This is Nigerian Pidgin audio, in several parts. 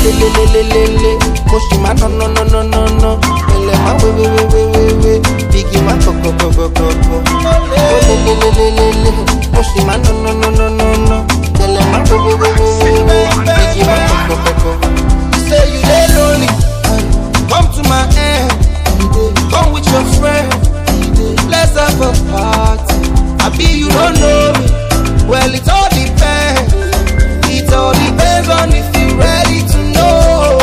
lelelelelele mo ṣì máa ná ná ná ná ná ná ẹlẹ máa wé wé wé wé wé wé bíkì máa kọ̀kọ̀kọ̀kọ̀kọ̀ ó lelelelelele mo ṣì máa ná ná ná ná ná ná ẹlẹ máa wé wé wé wé wé wé bíkì máa kọ̀kọ̀kọ̀kọ̀. You say you dey lonely, come to my end, come with your friend, let's have a party. Abi you don't know me, well it all depends, it all depends on if you ready to know.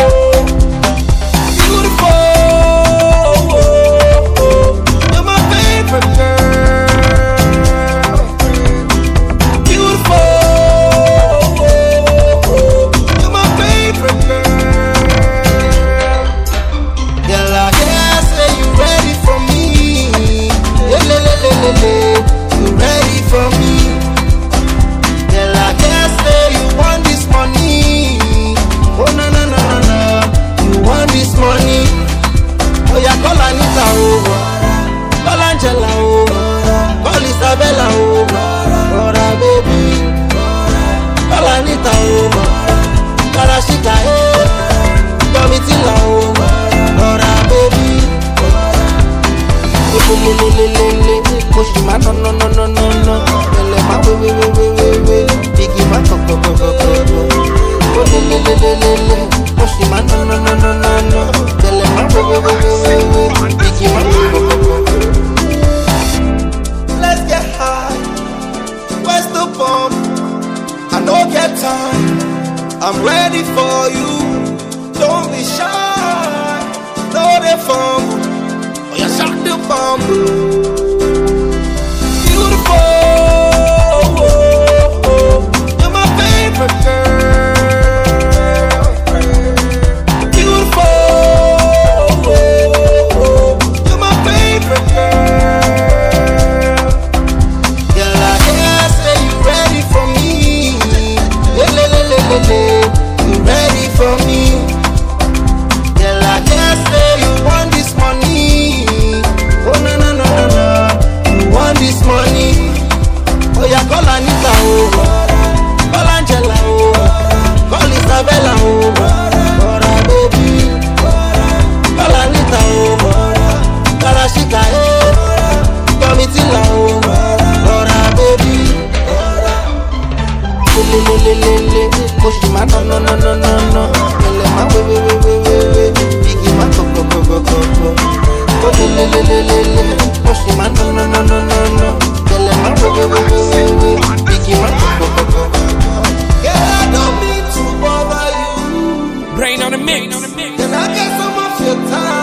Beautiful, you're my favorite girl. Beautiful, you're my favorite girl. Girl, I guess say you ready for me. Lelelelelele, you ready for me. Girl, I guess say you want this money. Oh no no no no no, you want this money. Oh yeah, call Anita over, call Angela over, call Isabella over, Rora baby, call Anita over, call Ashika eh, Domitila over, Rora baby. lelelelelele mo ṣì máa ná ná ná ná ná ná ẹlẹ máa wé wé wé wé wé wé bíkì máa kọ̀kọ̀kọ̀kọ̀kọ̀ ó lelelelelele mo ṣì máa ná ná ná ná ná ná ẹlẹ máa wé wé wé wé wé wé bíkì máa kọ̀kọ̀kọ̀kọ̀. Let's get high, where's the bomb? I no get time, I'm ready for you. Don't be shy, no dey fumble. Oh, you shot the bomb. Beautiful, you're my favorite girl. Beautiful, you're my favorite girl. Girl, I guess say you ready for me. Lelelelelele, you ready for me? Girl, I guess say you want this money. Oh no no no no no, you want this money? Oh yeah, call Anita over, call Angela over, call Isabella over, Rora baby, call Anita over, call Ashika eh, Domitila over, Rora baby. lelelelelele mo ṣì máa ná ná ná ná ná ná ẹlẹ máa wé wé wé wé wé wé bíkì máa kọ̀kọ̀kọ̀kọ̀kọ̀ ó lelelelelele mo ṣì máa ná ná ná ná ná ná ẹlẹ máa wé wé wé wé wé wé bíkì máa kọ̀kọ̀kọ̀kọ̀. Girl, I don't mean to bother you, Brain on the mix. can I get some of your time?